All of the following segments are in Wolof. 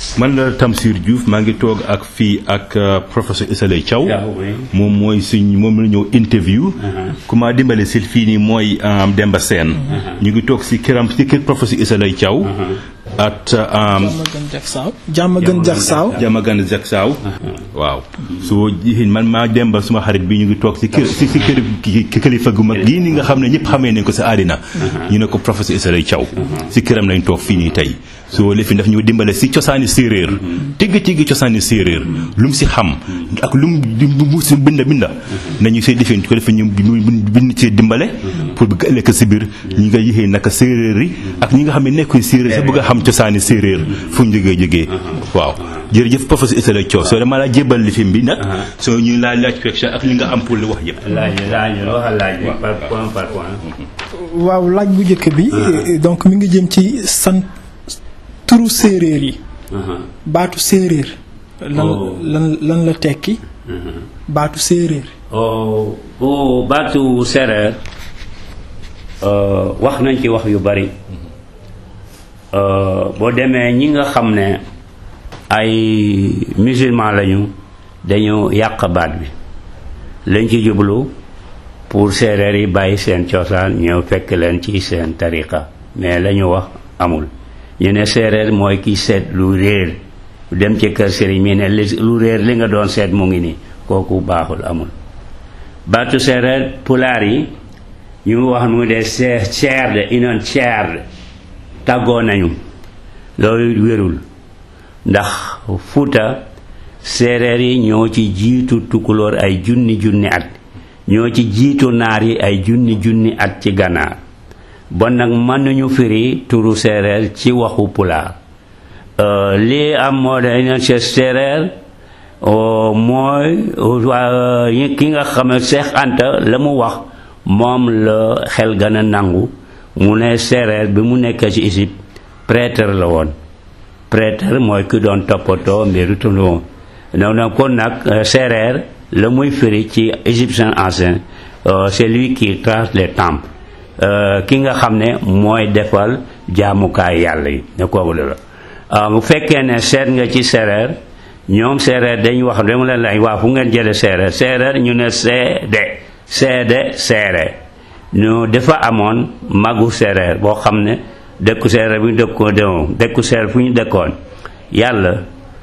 man la Tamsir Diouf maa ngi toog ak fii ak euh, professeur Issa Laye Thiaw Thiaw, oui. moom mooy suñ moom la ñëw interview ku ma dimbale si fii nii mooy euh, Demba Sène ñu ngi toog si këram si kër professeur Issa Laye Thiaw at euh, jàmm gën jak saaw jàmm gën jak saaw Jamagan jak saaw waaw soo jiin man maa demba suma xarit bi ñu ngi toog si kër si si kër ki- ki- kilifa gu mag gii ni nga xam ne ñëpp xamee nañ ko si àddina ñu ne ko professeur Issa Laye Thiaw si këram lañ toog fii nii tey soo lifin daf ñu dimbale si cosaani séeréer tigg tigg cosaani séeréer lu mu si xam ak lu mu di mu si binda binda nañu see lifin ko defe ñu bind ci dimbale pour bu ëllëg si biir ñi nga yixee naka séeréer yi ak ñi nga xam ne nekkuñ séeréer sa bëgg a xam cosaani séeréer fu mu jógee jógee waaw jërëjëf professeur Issa Laye Thiaw soo dama laa jébal lifin bi nag soo ñu laa laaj question ak li nga am pour li wax yëpp laaj laaj waxal laaj bi par point par point. waaw laaj bu njëkk bi eh, donc mi ngi jëm ci sant turu séeréer yi baatu séeréer lan Oh. lan lan la tekki baatu séeréer oh oh baatu séeréer euh, wax nañ ci wax yu bari Euh, boo demee ñi nga xam ne ay musulman lañu dañu yàq baat bi lañ ci jublu pour séeréer yi bàyyi seen cosaan ñëw fekk leen ci seen tariqa mais la ñu wax amul ñu ne séeréer mooy ki seet lu réer dem ci kër sëriñ mi ne li- lu réer li nga doon seet mu ngi nii kooku baaxul amul baatu séeréer pulaar yi ñu wax mu de see ceerde inoon ceerde tàggoo nañu loolu wérul ndax fuuta séeréer yi ñoo ci jiitu tukulóor ay junni junni at ñoo ci jiitu naar yi ay junni junni at ci gànnaar bon nag mën nañu firi turu séeréer ci waxu pulaar Euh, lii am moo de inoon ci séeréer oh, mooy waa ki nga xam ne Seex Anta la mu wax moom la xel gën a nangu mu ne séeréer bi mu nekk ci Égypte prêtre la woon prêtre mooy ki doon toppatoo mbiru tundu non non kon nag euh, séeréer la muy firi ci égyptien ancien euh, c'est lui qui trace les temples Euh, ki nga xam ne mooy defal jaamukaay yàlla yi ne kooku la ah bu fekkee ne seet nga ci séeréer ñoom séeréer dañu wax dama leen lay waa fu ngeen jële séeréer séeréer ñu ne seede seede séeréer ñu dafa amoon magu séeréer boo xam ne dëkku séeréer bu ñu dëkkoo demoon dëkku séeréer fu ñu dëkkoon yàlla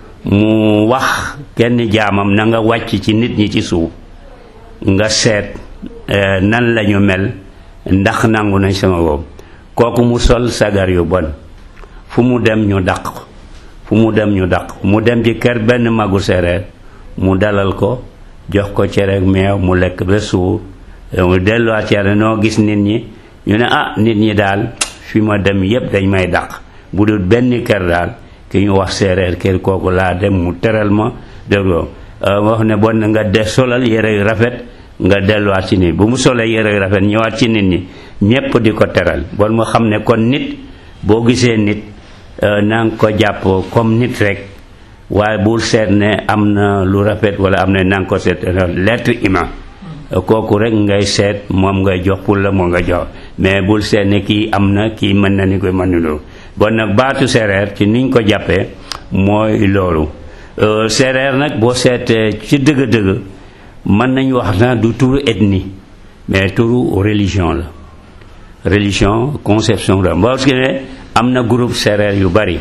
mu wax kenn jaamam na nga wàcc ci nit ñi ci suuf nga seet eh, nan la ñu mel ndax nangu nañ sama boobu kooku mu sol sagar yu bon fu mu dem ñu dàq ko fu mu dem ñu dàq ko mu dem ci kër benn magu séeréer mu dalal ko jox ko cere meew mu lekk ba suur mu delluwaat cere noo gis nit ñi ñu ne ah nit ñi daal fi ma dem yépp dañ may dàq bu dul benn kër daal ki ñu wax séeréer kër kooku laa dem mu teral ma dégloo wax ne bon nga de solal yére yu rafet nga delluwaat ci nit bu mu solee yére yu rafet ñëwaat ci nit ñi ñépp di ko teral bon mu xam ne kon nit boo gisee nit na nga ko jàpp comme nit rek waaye bul seet ne am na lu rafet wala am na na nga ko seet l'être humain kooku rek ngay seet moom ngay jox pour la moo nga jox mais bul seet ne kii am na kii mën na ni koy mënuloo bon nag baatu séeréer ci niñ ko jàppee mooy loolu séeréer nag boo seetee ci dëgg-dëgg mën nañu wax na du turu ethnie mais turu religion la religion conception la parce que ne am na groupe séeréer yu bari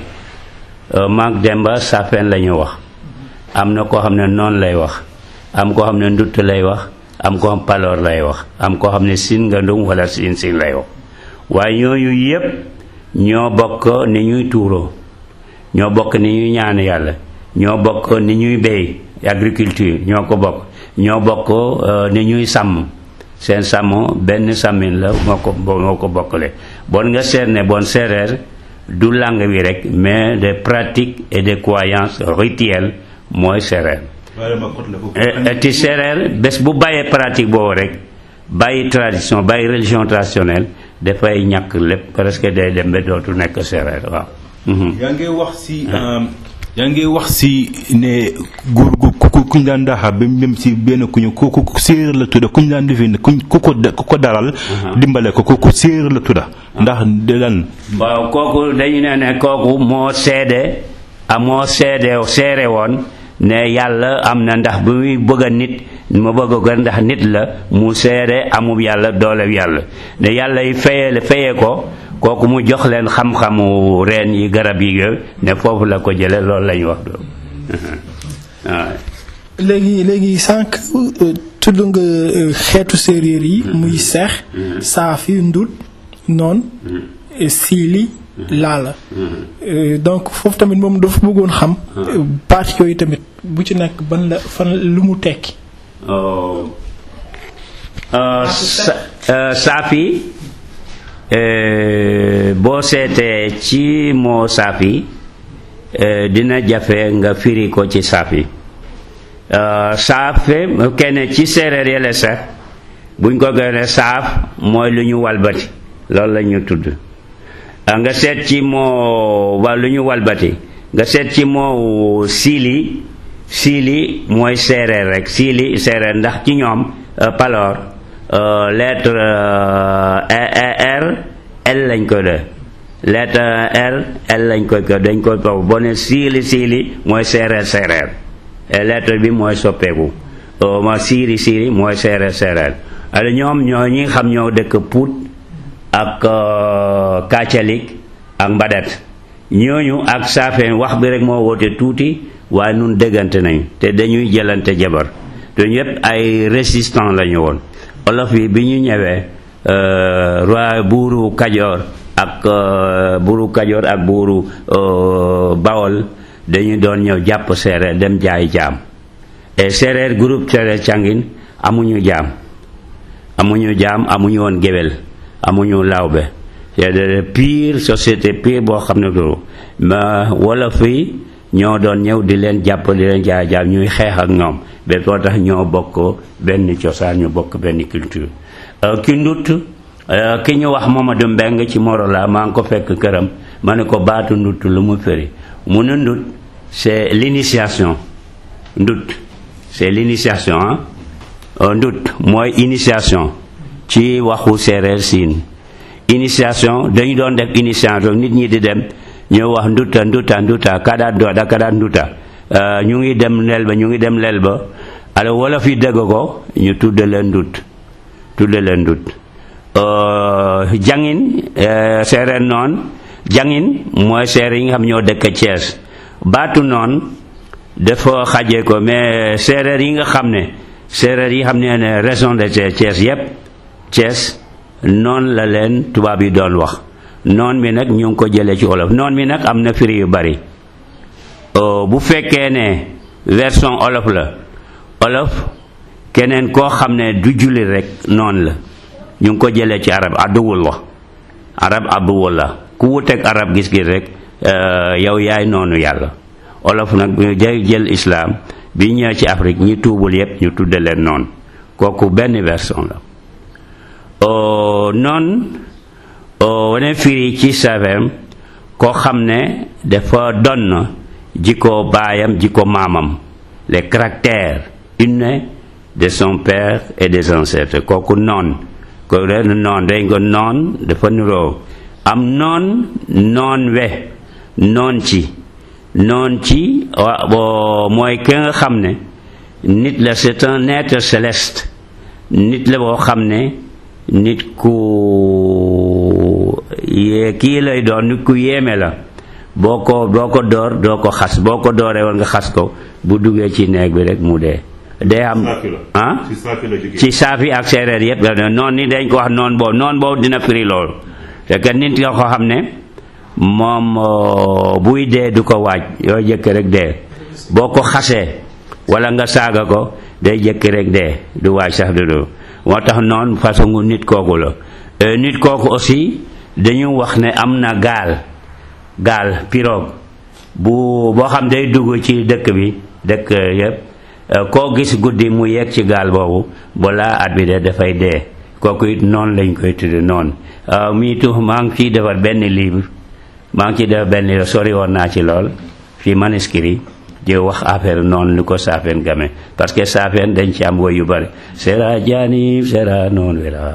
maag Demba Safen la ñu wax am na koo xam ne noonu lay wax am koo xam ne ndutt lay wax am koo xam paloor lay wax am koo xam ne sin nga ndum wala sin sin lay wax waaye ñooñu yépp ñoo bokk ni ñuy tuuroo ñoo bokk ni ñuy ñaan yàlla ñoo bokk ni ñuy béy agriculture ñoo ko bokk ñoo bokk ni ñuy sàmm seen sàmm benn sàmmin la moo ko moo ko bokkale bon nga seet ne bon séeréer du langue bi rek mais des pratiques et des croyances rituelles mooy séeréer ti séeréer bés bu bàyyee pratique boobu rek bàyyi tradition bàyyi religion traditionnelle dafay ñàkk lépp presque day dem ba dootu nekk séeréer waaw yaa ngi wax si yaa ngi wax si ne góor gu ku kuñ daan daaxa ba même si benn kuñu ku ku séeréer la tudda kuñ daan defee kuñ ku ko ku ko dalal dimbale ko ku séeréer la tudda ndax de lan waaw kooku dañu ne ne kooku moo seede amoo seede seere woon ne yàlla am na ndax bu muy bëgg a nit ma bëgg ko ndax nit la mu seede amub yàlla doolew yàlla ne yàlla yi fayee fayee ko kooku mu jox leen xam-xamu reen yi garab yi yooyu ne foofu la ko jële loolu lañu wax do waaw léegi léegi sànq tudd nga xeetu séeréer yi muy seex saafi ndut noon siili laala donc foofu tamit moom dafa bëggoon xam baat yooyu tamit bu ci nekk ban la fan lu mu tekki saafi boo seetee ci moo saafi dina jafe nga firi ko ci saafi saaf kenn ci séeréer yële sax buñ ko gënee saaf mooy lu ñu walbati loolu la ñu tudd nga seet ci moo wa lu ñu walbati nga seet ci moo siili siili mooy séeréer rek siili séeréer ndax ci ñoom paloor lettre R L lañ ko def lettre R L lañ koy ko dañ koy toog boo ne siili siili mooy séeréer séeréer lettre bi mooy soppeeku ma siiri siiri mooy séeréer séeréer alors ñoom ñoo ñi xam ñoo dëkk Pout ak Kacalik ak Mbadat ñooñu ak saafeen wax bi rek moo woote tuuti waaye nun déggante nañu te dañuy jëlante jabar te ñëpp ay résistant lañu woon olof yi bi ñu ñëwee roi buuru Kajoor ak buuru Kajoor ak buuru Bawol dañu doon ñëw jàpp séeréer dem jaay jaam et séeréer groupe séeréer cangin amuñu jaam amuñu jaam amuñu woon géwél amuñu lawbe c'est pire société pire boo xam ne duru ma wolof yi ñoo doon ñëw di leen jàpp di leen jaay jaam ñuy xeex ak ñoom ba moo tax ñoo bokk benn cosaan ñu bokk benn culture ki ndut ki ñu wax Mamadou Mbeng ci Morola maa ngi ko fekk këram ma ne ko baatu ndut lu mu fëri mu ne ndut c'est l'initiation ndut c'est l'initiation ah ndut mooy initiation ci waxu séeréer siin initiation dañu doon def initiation nit ñi di dem ñu wax nduta nduta nduta kada doda kada nduta ñu ngi dem lel ba ñu ngi dem lel ba alors wolof yi dégg ko ñu tudde leen ndut tudde leen ndut jangin séeréer noon jangin mooy séeréer yi nga xam ñoo dëkk Thiès baatu noon dafa xajee ko mais séeréer yi nga xam ne séeréer yi xam ne ne région de Thiès yépp Thiès noon la leen tubaab yi doon wax noon mi nag ñu ngi ko jëlee ci olof noon mi nag am na firi yu bari bu fekkee ne version olof la olof keneen koo xam ne du julli rek noon la ñu ngi ko jëlee ci arab adduwul la arab adduwul la ku wuteeg arab gis-gis rek yow yaay noonu yàlla olof nag ñu jël islam bi ñëwee ci Afrique ñi tuubul yépp ñu tudde leen noonu kooku benn version la noon wane firi ci savem koo xam ne dafa donn jikko baayam jikko maamam les caractères innés de son père et des ancêtres kooku noon ko ren noon dañ ko noon dafa niroo am noon noon we noon ci noon ci mooy ki nga xam ne nit la c'est un être céleste nit la boo xam ne nit ku yee kii lay doon nit ku yéeme la boo ko boo ko door doo ko xas boo ko dooree woon nga xas ko bu duggee ci neeg bi rek mu dee day am ah ci saafi ak séeréer yépp la noon ni dañ ko wax noon boobu noon boobu dina firi loolu te que nit nga ko xam ne moom buy dee du ko waaj yoo jëkk rek dee boo ko xasee wala nga saaga ko day jëkk rek dee du waaj sax du du moo tax noonu façon nit kooku la nit kooku aussi dañu wax ne am na gaal gaal pirogue bu boo xam day dugg ci dëkk bi dëkk yépp koo gis guddi mu yegg ci gaal boobu balaa at bi de dafay dee kooku it noonu lañ koy tudde noonu mii tu maa ngi ciy defar benn livre maa ngi ciy defar benn livre sori woon naa ci lool fi manuscrit di wax affaire noonu lu ko saafeen game parce que saafeen dañ ci am woy yu bari sera jaanib sera noon wera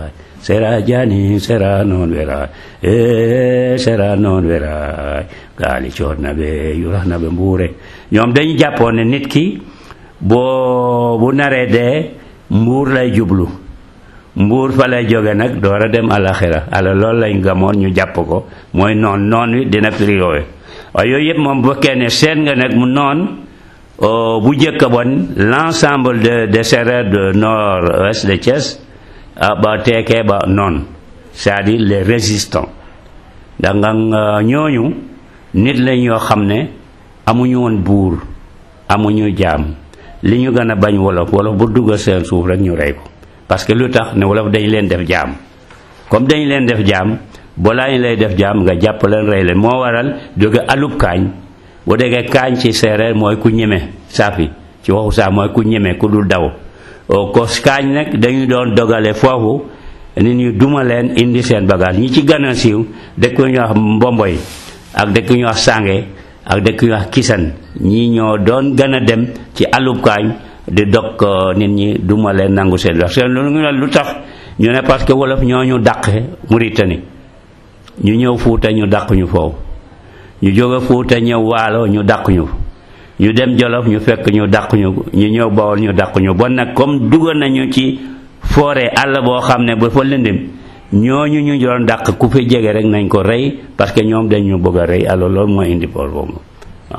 sera jani sera noon wera e sera noon wera gaali coodna ɓe yurahna ɓe mbuure ñoom dañu jàppoon ne nit ki boo bu naree dee mbuur lay jublu mbuur fa lay jóge nag door a dem alaxira ala loolu lañ gamoon ñu jàpp ko mooy noon noon wi dina firi yooyu waaye yooyu yëpp moom bu fekkee ne seet nga nag mu noon bu njëkk bon l'ensemble de des Sérères de nord-ouest de Thiès ba teekee ba noon c'est-à-dire les résistants da nga ñooñu nit lañ yoo xam ne amuñu woon buur amuñu jaam li ñu gën a bañ wolof wolof bu duggal seen suuf rek ñu rey ko parce que lu tax ne wolof dañ leen def jaam comme dañ leen def jaam balaa ñu lay def jaam nga jàpp leen rey leen moo waral jóge alub kaañ bu déggee kaañ ci séeréer mooy ku ñeme saafi ci waxu saaf mooy ku ñeme ku dul daw ko kaañ nag dañu doon dogale foofu nit ñu duma leen indi seen bagage ñi ci gën a siiw dëkk ñu wax mbomboy ak dëkk ñu wax sànge ak dëkk ñu wax kisan ñii ñoo doon gën a dem ci alub kaañ di dog nit ñi duma leen nangu seen wax seen lu ñu lu tax ñu ne parce que wolof ñoo ñu dàqe Mauritanie ñu ñëw Fuuta ñu dàq ñu foofu ñu jóge Fuuta ñëw Waalo ñu dàq ñu ñu dem Jolof ñu fekk ñu dàq ñu ñu ñëw Bawol ñu dàq ñu bon nag comme dugal nañu ci forêt àll boo xam ne ba fa lëndim ñooñu ñu doon dàq ku fi jege rek nañ ko rey parce que ñoom dañ ñu bëgg a rey alors loolu mooy indi por boobu waaw.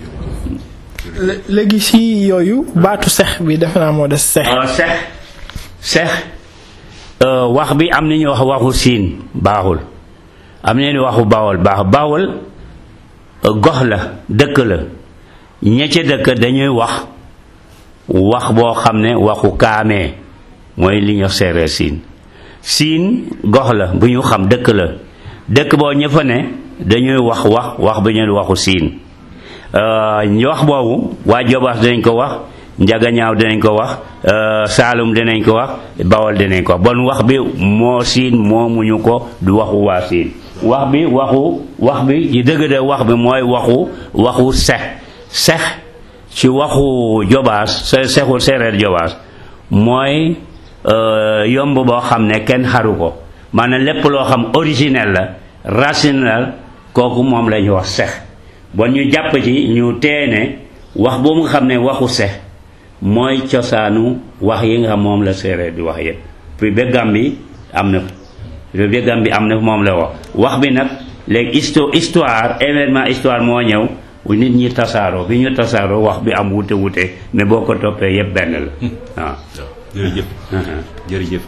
léegi si yooyu baatu sex bi defe naa moo des sex. sex sex wax bi am na ñu wax waxu siin baaxul am na ñu waxu bawol baax bawol gox la dëkk la ña ca dëkk dañuy wax wax boo xam ne waxu kaamee mooy li ñu séeréer siin siin gox la bu ñu xam dëkk la dëkk boo ña fa ne dañuy wax wax wax bu ñu waxu siin wax boobu waa Jobaas dinañ ko wax Njagañaaw dinañ ko wax Saalum dinañ ko wax Bawol dinañ ko wax bon wax bi moo siin moomuñu ko du waxu waa siin wax bi waxu wax bi ci dëgg de wax bi mooy waxu waxu sex sex ci waxu Jobaas se sexu séeréer Jobaas mooy yomb boo xam ne kenn xaru ko maanaam lépp loo xam originel la racine la kooku moom la ñu wax sex bon ñu jàpp ci ñu teene wax boobu nga xam ne waxu sex mooy cosaanu wax yi nga xam moom la séeréer di wax yépp puis ba Gàmbi am na puis ba Gàmbi am na moom la wax wax bi nag léegi histo histoire événement histoire moo ñëw nit ñi tasaaroo bi ñu tasaaroo wax bi am wute wute mais boo ko toppee yépp benn la waaw jërëjëf jërëjëf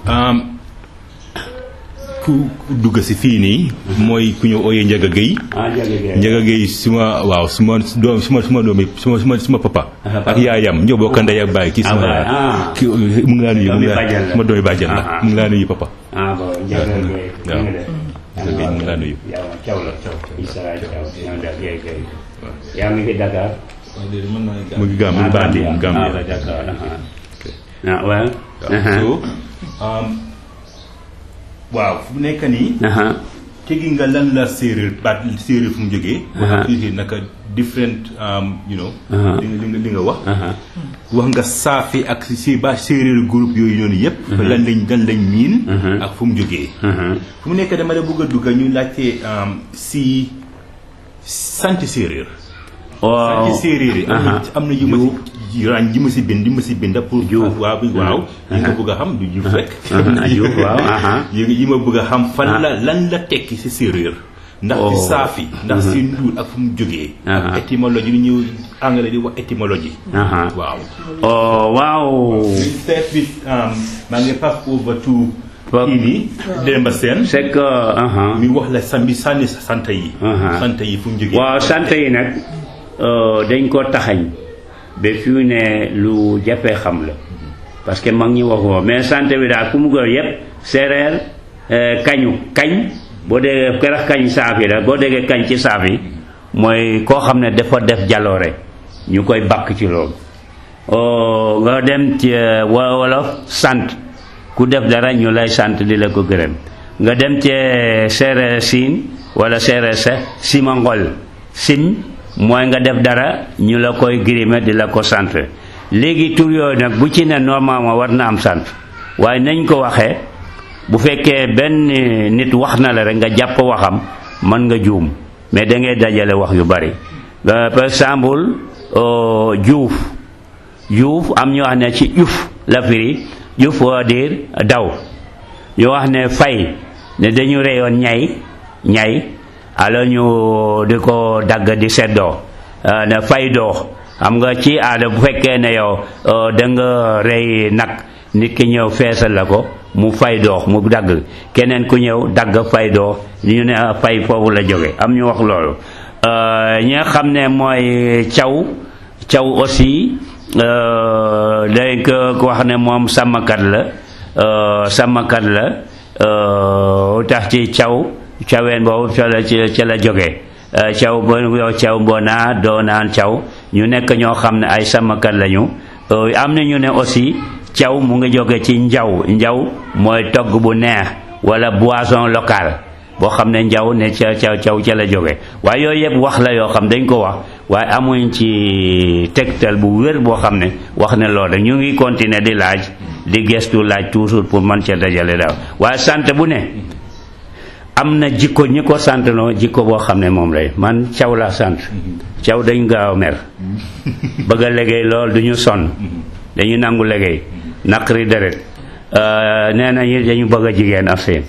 ku dugg si fii nii mooy ku ñu ooyee Njaga Géy Njaga Géy suma waaw suma doom suma suma doom yi suma suma suma papa ak yaayam ñoo bokk ndey ak baay kii suma ki mu ngi laa nuyu mu ngi laa suma doomi bàjjan la mu ngi laa nuyu papa ah bon Njaga Géy waaw Njaga Géy mu ngi laa nuyu yow caw la caw Isara caw ñoo def Géy Géy yaa ngi fi Dakar mu ngi Gambie bandi mu Gambie ah Dakar ah waaw so waaw fu mu nekk nii tegi nga lan la séeréer baat séeréer fu mu jógee wax naka different you know li nga li nga wax wax nga saafi ak si ba séeréer groupe yooyu noonu yëpp lan lañ lan lañ miin ak fu mu jógee fu mu nekk dama la bëgg a dugga ñu laajte si sant séeréer waaw sant séeréer yi am na am na yu ma si raañ ji ma si bind ji ma si bind pour waaw waaw yi nga bëgg a xam du juuf rek juuf waaw yi ma bëgg a xam fan la lan la tekki si séeréer ndax si saafi ndax si nduur ak fu mu jógee ak étymologie li ñu anglais di wax étymologie waaw waaw start with maa ngi pass over to kii nii Demba Sène c'est que mi wax la sambi sànni sant yi sant yi fu mu jógee waaw sant yi nag dañ ko taxañ ba fi mu ne lu jafee xam la parce que mag ñi waxoo mais sant bi daal ku mu gën yépp séeréer kañu kañ boo déggee kerax kañ saafi la boo déggee kañ ci saafi mooy koo xam ne dafa def jaloore ñu koy bakk ci loolu nga dem ci wolof sant ku def dara ñu lay sant di la ko gërëm nga dem ci séeréer siin wala séeréer sa simangol sim mooy nga def dara ñu la koy grime di la ko sant léegi tur yooyu nag bu ci ne normalement war na am sant waaye nañ ko waxee bu fekkee benn nit wax na la rek nga jàpp waxam mën nga juum mais da ngay dajale wax yu bari Euh, par exemple euh, juuf juuf am ñu wax ne ci juf la firi juf waa dire daw ñu wax ne fay ne dañu reyoon ñay ñay alors ñu di ko dagg di seddoo euh, ne fay doo xam nga ci aada bu fekkee ne yow da nga rey nag nit ki ñëw feesal la ko mu fay doox mu dagg keneen ku ñëw dagg fay doox ñu ne fay foofu la jóge am ñu wax loolu ñi nga xam ne mooy caw caw aussi dañ ko wax ne moom sàmmkat la sàmmkat la tax ci caw caween boobu ca la ca la jóge caw bo yow caw boo naa doo naan caw ñu nekk ñoo xam ne ay sàmmkat lañu am na ñu ne aussi caw mu ngi jóge ci njaw njaw mooy togg bu neex wala boisson locale boo xam ne njaw ne ca ca caw ca la jóge waaye yooyu yëpp wax la yoo xam dañ ko wax waaye amuñ ci tegtal bu wér boo xam ne wax ne loolu ñu ngi continuer di laaj di gestu laaj toujours pour man ca dajale daal waaye sant bu ne am na jikko ñi ko sant noo jikko boo xam ne moom lay man caw laa sant caw dañ gaaw mer bëgg a liggéey lool du ñu sonn dañu nangu liggéey naqari deret nee na ñu dañu bëgg a jigéen affaire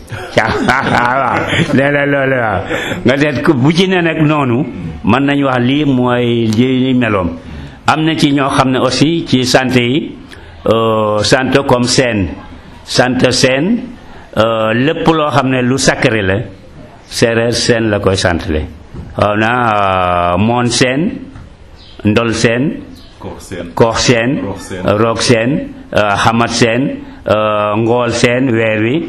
waaw nee na loolu waaw nga seet bu ci ne nag noonu mën nañu wax lii mooy li meloom am na ci ñoo xam ne aussi ci sant yi sant comme seen sant seen lépp loo xam ne lu sacré la séeréer seen la koy santle xaw na moon seen ndol seen koox seen roog seen xamat seen ngool seen weer wi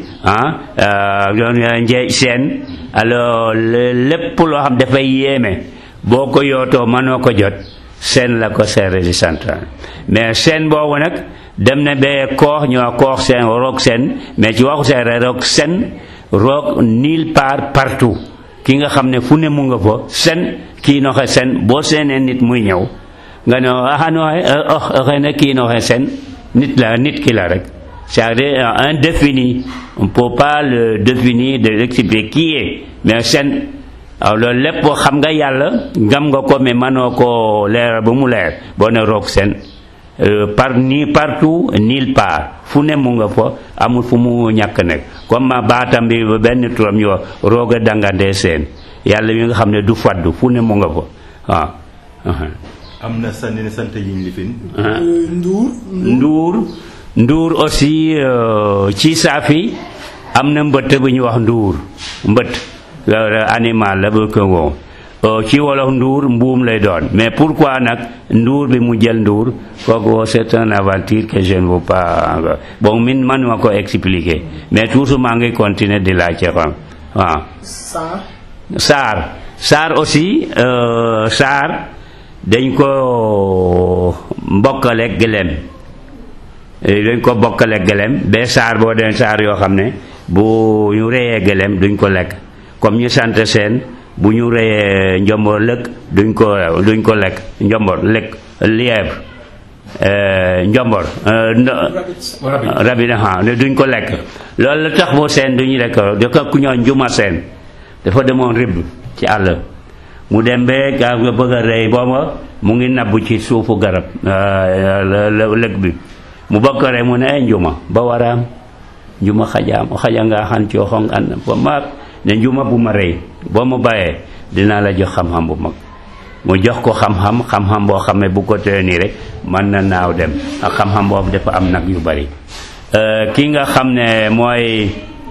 ah doon njeej seen alors lépp loo xam dafay yéeme boo ko yootoo mënoo ko jot seen la ko seere di sant mais seen boobu nag dem na ba koox ñu wax koox seen roog seen mais ci waxu seere roog seen roog nulle part partout ki nga xam ne fu ne mu nga fa seen kii noxe seen boo seenee nit muy ñëw nga ne ah non xëy na kii noxe seen nit la nit ki la rek c'est-à-dire indéfini on ne peut pas le définir de l'expliquer qui est mais seen waaw loolu lépp xam nga yàlla ngam nga ko mais mënoo ko leeral ba mu leer boo ne roog seen par ni partout nulle part fu ne mu nga fa amul fu mu ñàkk nekk comme ma baatam bi ba benn turam ñu wax roog a dangandee seen yàlla mi nga xam ne du faddu fu ne mu nga fa waaw am na sànni ne sant yi ñu lifin Ndour. nduur nduur aussi ci saafi am na mbëtt bu ñuy wax nduur mbëtt animal la bu ko woo ci wolof nduur mbuum lay doon mais pourquoi nag nduur bi mu jël nduur kooku c'est une aventure que je ne veux pas bon min manuma ko expliquer mais toujours maa ngi continuer di laajte xam waaw Saar. saar saar aussi saar dañ ko mbokkaleeg gëlem dañ ko bokkaleeg gëlem ba saar boo den saar yoo xam ne bu ñu reyee gëlem duñ ko lekk comme ñu sant seen bu ñu reyee njombor lëkk duñ ko duñ ko lekk njombor lekk lièvre njombor rabi ha duñ ko lekk loolu la tax boo seen duñu lekk dafa ku ñoo njuma seen dafa demoon ribb ci àll mu dem ba gaa nga bëgg a rey booba mu ngi nabbu ci suufu garab lëg bi mu bëgg ko rey mu ne ay njuma ba waraam njuma xajaam o xaja nga xan cooxong an ba maak ne njuma bu ma rey boo ma bàyyee dinaa la jox xam-xam bu mag mu jox ko xam-xam xam-xam boo xam ne bu ko tee nii rek mën na naaw dem ak xam-xam boobu dafa am nag yu bari ki nga xam ne mooy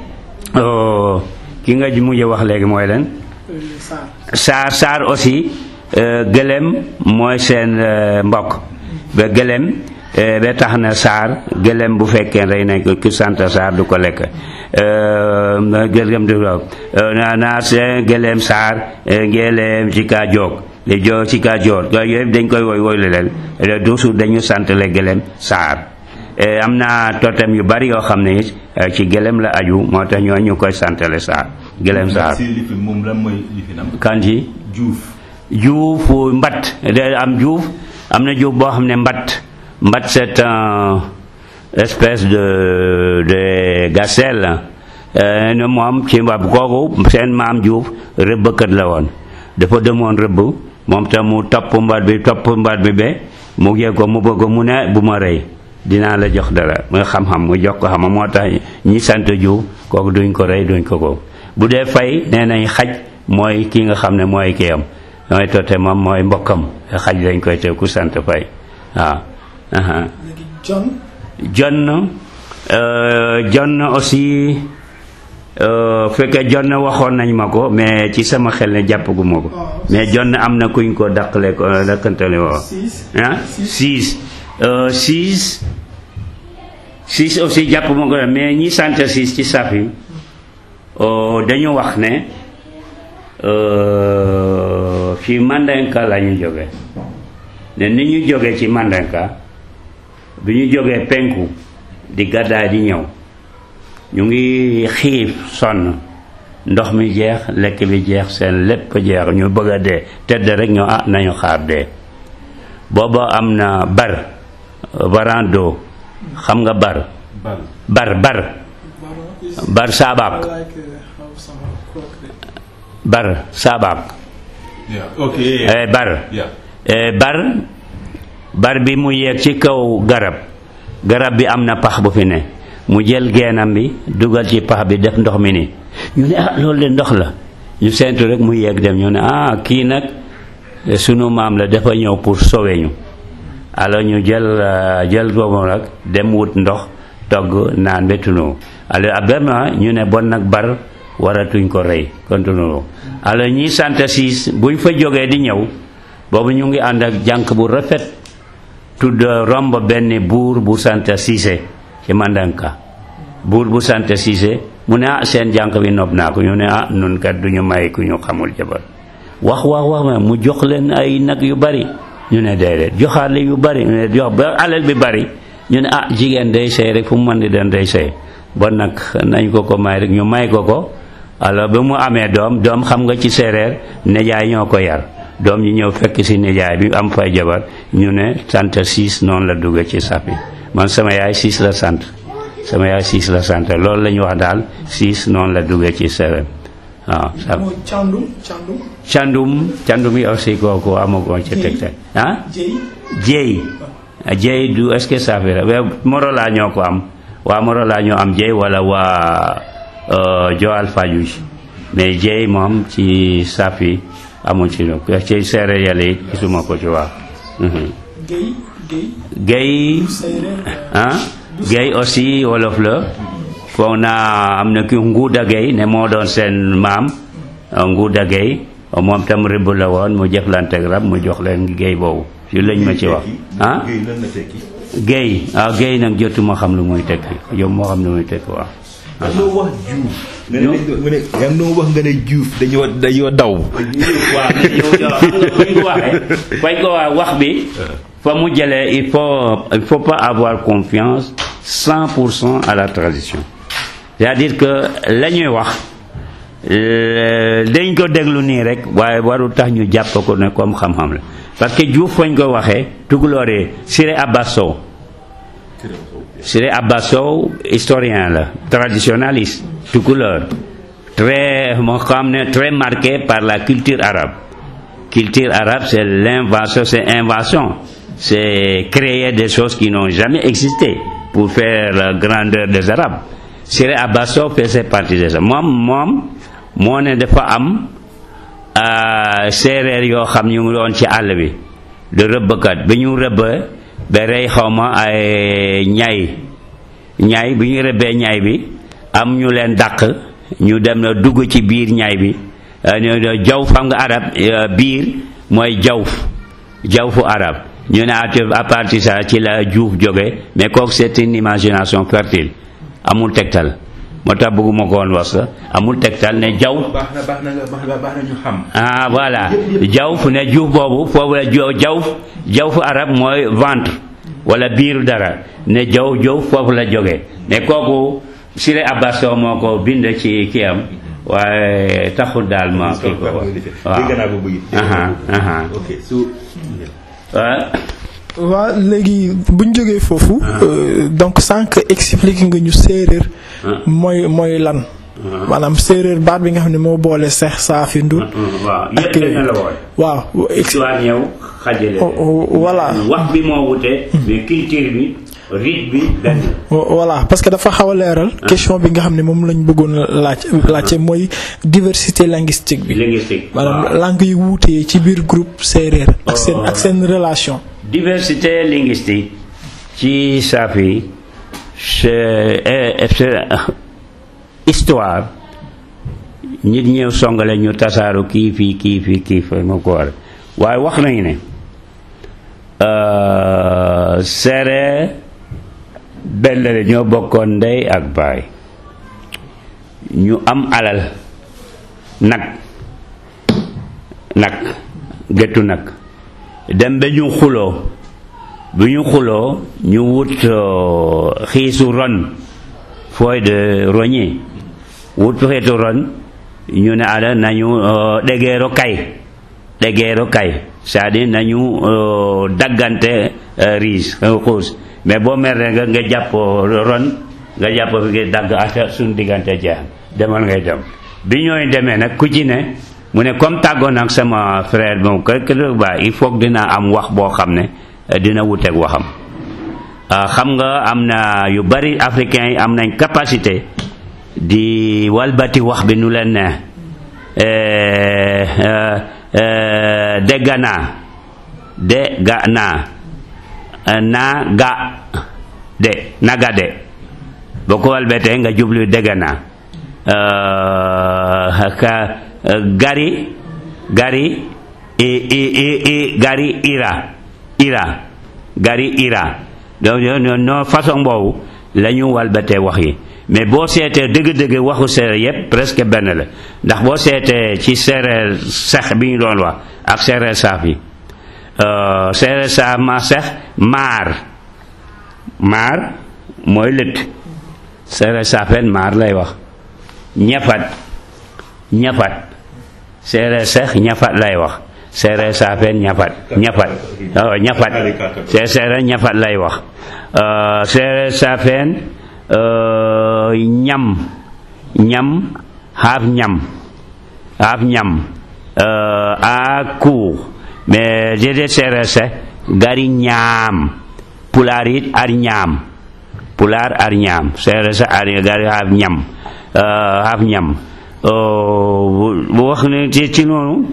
ki nga mujj wax léegi mooy leen Saar. saar saar aussi gëlem mooy seen mbokk ba gëlem ba tax na saar gëlem bu fekkee rey nañ ko ku sant saar du ko lekk gëlem du ko naa naa seen gëlem saar gëlem ci kaa joog li joog ci kaa joor yooyu yëpp dañ koy woy woy lu leen toujours dañu sant le gëlem saar am na totem yu bari yoo xam ne ci gëlem la aju moo tax ñoo ñu koy santale saar gëlem saar si lifin moom lan mooy lifinam kanji juuf juuf mbatt da am juuf am na juuf boo xam ne mbatt mbatt c'est un espèce de de gazelle eh, ne moom ci mbab kooku seen maam Diouf rëbbkat la woon dafa demoon rëbb moom tam mu topp mbaat bi topp mbaat bi ba mu yëg ko mu bëgg mu ne bu ma rey dinaa la jox dara nga xam-xam mu jox ko xam moo tax ñi sant Diouf kooku duñ ko rey duñ ko ko bu dee fay nee nañ xaj mooy ki nga xam ne mooy kiyam mooy tote moom mooy mbokkam xaj lañ koy te ku sant fay waaw aha léegi John John euh, John aussi euh, fekkee John waxoon nañ ma ko mais ci sama xel ne jàppaguma ko mais John am na kuñ ko dàqale ko dàkkantale woo six ah six euh, six six aussi jàpp ma ko mais ñi sant six ci saf yi euh, dañu wax ne euh, fi Mandenka la ñu jóge ne ni ñu jóge ci Mandenka bi ñu jógee penku di gàddaay di ñëw ñu ngi xiif sonn ndox mi jeex lekk bi jeex seen lépp jeex ñu bëgg a dee tëdd rek ñu ah nañu xaar dee booba am na bar barando xam nga bar bar bar bar saabaak bar saabaak ok eh, bar eh, bar bar bi mu yéeg ci kaw garab garab bi am na pax bu fi ne mu jël geenam bi dugal ci pax bi def ndox mi ni ñu ne ah loolu de ndox la ñu seentu rek mu yéeg dem ñu ne ah kii nag sunu maam la dafa ñëw pour sauver ñu alors ñu jël euh, jël boobu nag dem wut ndox togg naan ba tunu alors vraiment ñu ne bon nag bar waratuñ ko rey continue alors ñi sant siis buñ fa jógee di ñëw boobu ñu ngi ànd ak jànq bu rafet tudd romb benn buur bu sant siise ci Mandanka buur bu sant siise mu ne ah seen jànq bi nopp naa ko ñu ne ah nun kat duñu may ku ñu xamul jabar wax wax wax ma mu jox leen ay nag yu bari ñu ne déedéet joxaat leen yu bari ñu ne jox ba alal bi bari ñu ne ah jigéen day sëy rek fu mu mën di den day sëy bon nag nañ ko ko may rek ñu may ko ko alors ba mu amee doom doom xam nga ci séeréer nijaay ñoo ko yar doom ñi ñëw fekk si nijaay bi am fay jabar ñu ne sant siis noonu la dugg ci sapi man sama yaay siis la sant sama yaay siis la sant loolu la ñu wax daal siis noonu la dugg ci séeréer waaw sa mooy càndum càndum candum candum yi aussi kooku amagoon ci teg teg ah jëy jéy jéy du est-ce que ça fait waaw Morola ñoo ko am waa Morola ñoo am jéy wala waa euh, Joal Fadiouth mais jéy moom ci safi amul ci no ci séeréer yàlla it gisuma ko ci waa géy géy géy séeréer ah géy aussi wolof la foog naa am na ki nguuda géy ne moo doon seen maam euh, nguuda géy moom tam rëbb la woon mu jëflante ak rab mu jox leen géy boobu yu lañ ma ci wax ah géy ah géy nag jotuma xam lu muy tekki yow moo xam lu muy tekki waaw dañoo wax juuf nga ne dañ mu ne yaa ngi doon wax nga ne juuf dañoo dañoo daw waaw mais yow yow xam nga fuñ ko waxee fañ ko wax wax bi fa mu jëlee il faut il faut pas avoir confiance 100% à la tradition c'est-à-dire que la ñuy wax euh, dañ ko déglu nii rek waaye warul tax ñu jàpp ko ne comme xam-xam la parce que Diouf fañ ko waxee tukulóoree Siré Abbas Sow Siré Abbas Sow historien la traditionnaliste tukulóor très moo xam ne très marqué par la culture arabe culture arabe c'est l'invention c'est invention c'est créer des choses qui n'ont jamais existé pour faire la grandeur des arabes Siré Abbas Sow faisait partie de ça moom moom moo ne dafa am ah, séeréer yoo xam ñu ngi doon ci àll bi de rëbbkat bi ñu rëbb ba rey xawma ay ñay ñay bi ñu rëbbee ñay bi am ñu leen dàq ñu dem na dugg ci biir ñay bi ah, ñu ne jaw xam nga arab ah, biir mooy jawf jawfu arab ñu ne à à partir ça ci la juuf jóge mais kooku c'est une imagination fertile amul tegtal moo tax bëgguma ko woon wax sax amul tegtal ne jaw baax na baax na nga baax na baax na ñu xam ah voilà jawf ne juuf boobu foofu la jo jawf jawfu arab mooy ventre wala biiru dara ne jaw jaw foofu la jóge mais kooku Siré Abbas Sow moo ko bind ci kii am waaye taxul daal ma kii ko wax dégg naa ko bëgg aha aha ok su waaw waa léegi bu ñu jógee foofu euh, donc sànq expliqué nga ñu séeréer mooy mooy lan maanaam séeréer baat bi nga xam ne moo boole seex saafi ndut waaw yëpp benn la woon waaw histoire ñëw xajale Oh, oh, voilà. wax bi moo wute mais culture bi rite bi benn voilà parce que dafa xaw a leeral question bi nga xam ne moom lañ bëggoon laaj laajte mooy diversité linguistique bi linguistique maanaam waaw. langue yi wuutee ci biir groupe séeréer ak seen ak seen relation diversité linguistique ci Safi c'est eh, c'est histoire nit ñëw songale ñu tasaaru kii fii kii fii kii fii moo ko war waaye wax nañu ne euh, séeréer benn la ñoo bokkoon ndey ak baay ñu am alal nag nag géttu nag dem ba ñu xuloo bu ñu xuloo ñu wut euh, xiisu ron fooy de roñi wut xiisu ron ñu ne ala nañu euh, dégeero kay dégeero kay c'est-à-dire nañu euh, daggante euh, riis xuus mais boo meree nga nga jàpp ron nga jàpp fi nga dagg ata suñ diggante jeex demal ngay dem bi ñooy demee nag ku ci ne mu ne comme tàggoon ak sama frère moom kër kër ba il faut que dina am wax boo xam ne eh, dina wuteeg waxam ah, xam nga am na yu bari africains yi am nañ capacité di walbati wax bi nu leen ne eh, eh, eh, dégg naa de ga naa eh, naa ga de naga de boo ko walbatee nga jublu dégg naa eh, ka eh, gari gari i i i i gari ira ira gari ira donc no no façon boobu la ñu walbatee wax yi mais boo seetee dëgg-dëgg waxu séeréer yépp presque benn la ndax boo seetee ci séeréer sex bi ñu doon wax ak séeréer saaf yi euh, séeréer saaf ma sex maar maar mooy lëtt séeréer saafeen maar lay wax ñafat ñafat séeréer sex ñafat lay wax séeréer saafeen ñafat ñafat waaw ñafat see séeréer ñafat lay wax Euh, séeréer saafeen euh, ñam ñam xaaf ñam xaaf ñam euh, a cour mais jede séeréer se gari ñaam pulaar it ar ñaam pulaar ar ñaam séeréer se ar gari xaaf ñam euh, xaaf ñam Euh, bu bu wax ne ci ci noonu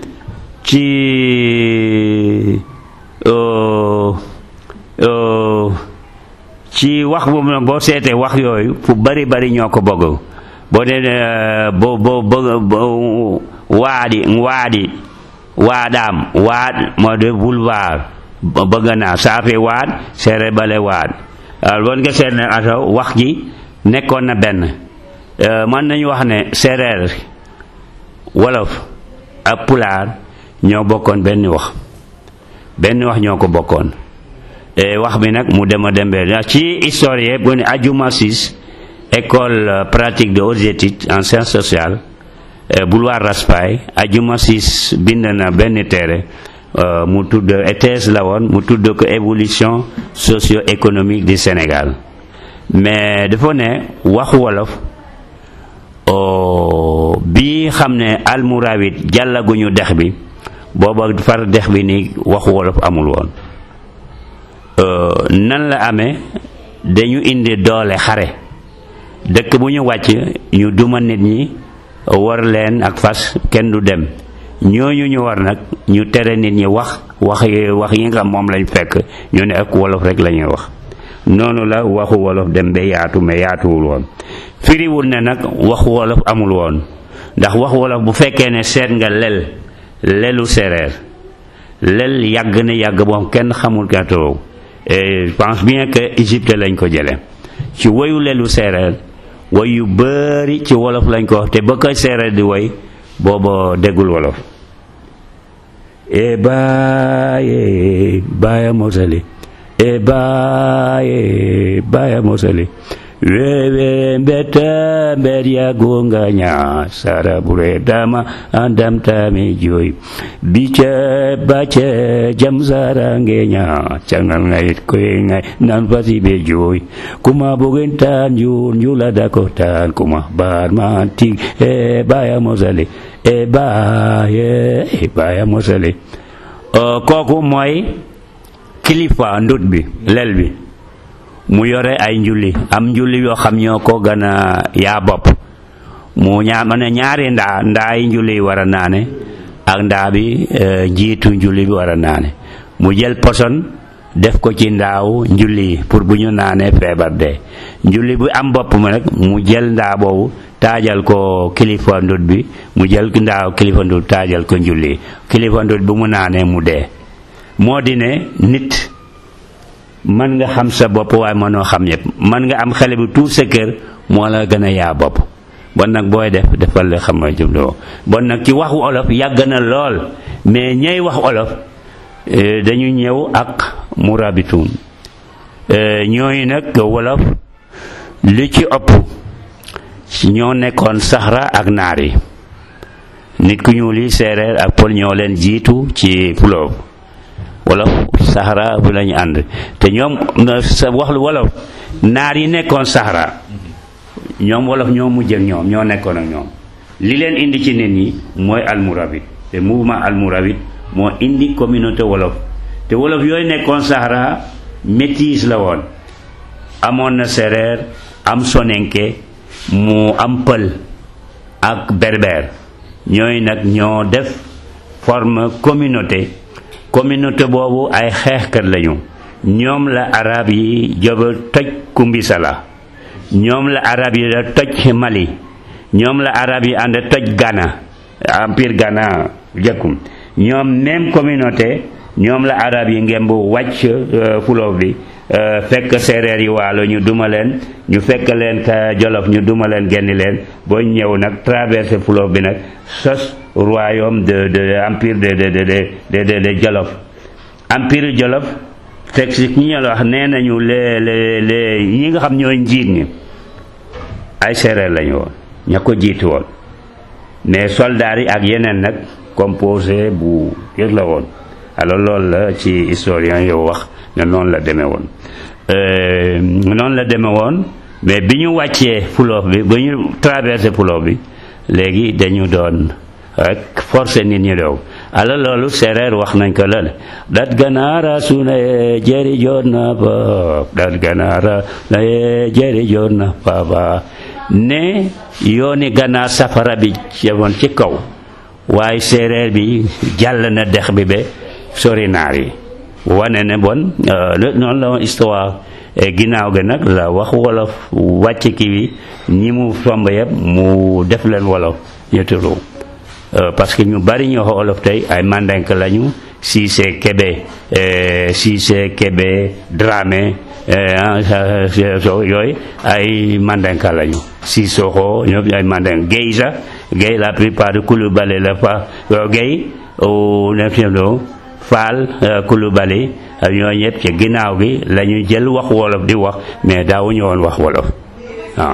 ci euh, euh, ci wax boobu nag boo seetee wax yooyu fu bari bari ñoo ko bëgg boo dee ne boo boo bëgg waadi waadi waadaam waad moo de boulevard ba- bëgg naa saafe waad seere bale waad waaw bon nga seet ne ato wax ji nekkoon na benn Euh, mën nañu wax ne séeréer wolof ak pulaar ñoo bokkoon benn wax benn wax ñoo ko bokkoon et wax bi nag mu dem a dembee ndax ci historien bu ne Adjuma Sis école euh, pratique de hautes études en sciences sociales euh, boulevard Raspail Adjuma Sis bind na benn téere euh, mu tudd thèse la woon mu tudd ko évolution socio-économique du Sénégal mais dafa ne waxu wolof oh, bi xam ne almurawit jàllaguñu dex bi booba far dex bi ni waxu wolof amul woon Euh, nan la amee dañu indi doole xare dëkk bu ñu wàcc ñu duma nit ñi war leen ak fas kenn du dem ñooñu ñu war nag ñu tere nit ñi wax wax yi wax yi nga xam moom lañ fekk ñu ne ak wolof rek la ñuy wax noonu la waxu wolof dem ba yaatu mais yaatuwul woon firiwul ne nag waxu wolof amul woon ndax waxu wolof bu fekkee ne seet nga lel lelu séeréer lel yàgg na yàgg moom kenn xamul katoo et je pense bien que Égypte lañ ko jële ci woyu lelu séeréer woy yu bari ci wolof lañ ko wax te ba koy séeréer di woy booba déggul wolof e baaye baaya mosali e baaye baaya mosali wewe mbeta mber yagonga nya sara bure dama andam tami joy bice bace jam sara ngenya cangal ngait koy ngai nan fasi be joy kuma bogen tan yun yula dakotan kuma bar manti e baya mosale e baya e baya mosale kooku mooy kilifa ndut bi lel bi mu yore ay njulli am njulli yoo xam ñoo ko gën a yaa bopp mu ñaa ma ne ñaari ndaa ndaa yi njulli yi war a naane ak ndaa bi njiitu njulli bi war a naane mu jël poson def ko ci ndaaw njulli yi pour bu ñu naanee feebar dee njulli bu am bopp ma nag mu jël ndaa boobu taajal ko kilifa ndut bi mu jël ndaaw kilifa ndut taajal ko njulli kilifa ndut bu mu naanee mu dee moo di ne nit mën nga xam sa bopp waaye mënoo xam ñëpp mën nga am xale bu tuut sa kër moo la gën a yaa bopp bon nag booy def defal la xam nga jubloo bon nag ci waxu olof yàgg na lool mais ñay wax olof dañu ñëw ak murabituun ñooyu nag wolof li ci ëpp ñoo nekkoon saxra ak naar yi nit ku ñuul yi séeréer ak pël ñoo leen jiitu ci puloob wolof saxra bi lañu ànd te ñoom sa wax lu wolof naar yi nekkoon saxra ñoom wolof ñoo mujj ak ñoom ñoo nekkoon ak ñoom li leen indi ci nit ñi mooy almurawit te mouvement almurawit moo indi communauté wolof te wolof yooyu nekkoon saxra métis la woon amoon na séeréer am sonenke mu am pël ak berber ñooy nag ñoo def forme communauté communauté boobu ay xeexkat lañu ñoom la arab yi joba toj kumbisala ñoom la arab yi da toj mali ñoom la arab yi ànd toj Ghana empire Ghana jëkkum ñoom même communauté ñoom la arab yi ngemb wàcc fuloof bi fekk séeréer yi waalo ñu duma leen ñu fekk leen ka jolof ñu duma leen genni leen boo ñëw nag traversé fuloof bi nag sos royaume de de empire de de de de de de jolof empire jolof teg si ñi la wax nee nañu les les les ñi nga xam ñooy njiit ñi ay séeréer lañu woon ña ko jiitu woon mais soldats yi ak yeneen nag composé bu yëg la woon alors loolu la ci historien yow wax ne noonu la demee woon noonu la demee woon mais bi ñu wàccee fuloof bi ba ñu traversé fuloof bi léegi dañu doon rek forcé nit ñi dow alors loolu séeréer wax nañ ko la dat ganaara suna ye jeri joon na ba dat ganaara na ye jeri joon na baba ne yooni ganaar safara bi yemoon ci kaw waaye séeréer bi jàll na dex bi ba sori naar yi wane ne bon noonu la woon histoire ginnaaw ga nag la wax wolof wàcc ki bi ñi mu somb yëpp mu def leen wolof ñettuloo parce que ñu bari ñu wax wolof tey ay mandenk lañu Cissé Kébé Cissé Kébé Dramé yooyu ay mandenka lañu Sissoko ñoom ay mandenk Guèye sax Guèye la plupart de Coulibaly la fa Guèye au neptiendo Faal Coulibaly ñoo ñëpp ci ginnaaw gi la ñu jël wax wolof di wax mais daawuñu woon wax wolof waaw